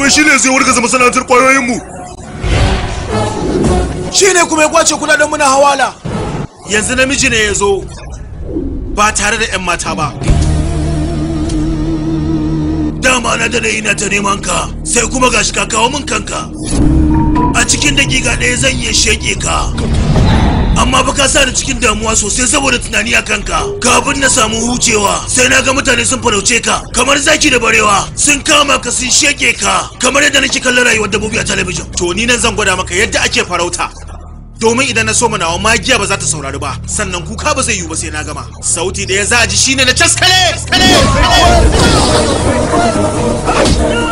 domin shine zai wargaza masana'antar kwayoyin mu shine kuma ya kwace kudaden mu na hawala yanzu namiji ne ya zo ba tare da 'yan mata ba dama na da ina ta neman ka sai kuma gashi ka kawo min kanka a cikin dakika ɗaya zan iya sheke ka amma ba ka sa ni cikin damuwa sosai saboda tunani a kanka kafin na samu hucewa sai na ga mutane sun farauce ka kamar zaki da barewa sun kama ka sun sheke ka kamar yadda nake kallon rayuwar dabbobi a talabijin to ni nan zan gwada maka yadda ake farauta domin idan na so nawa magiya ba za ta saurari ba sannan kuka ba zai yiwu ba sai na gama sauti da ya za a ji shine na caskale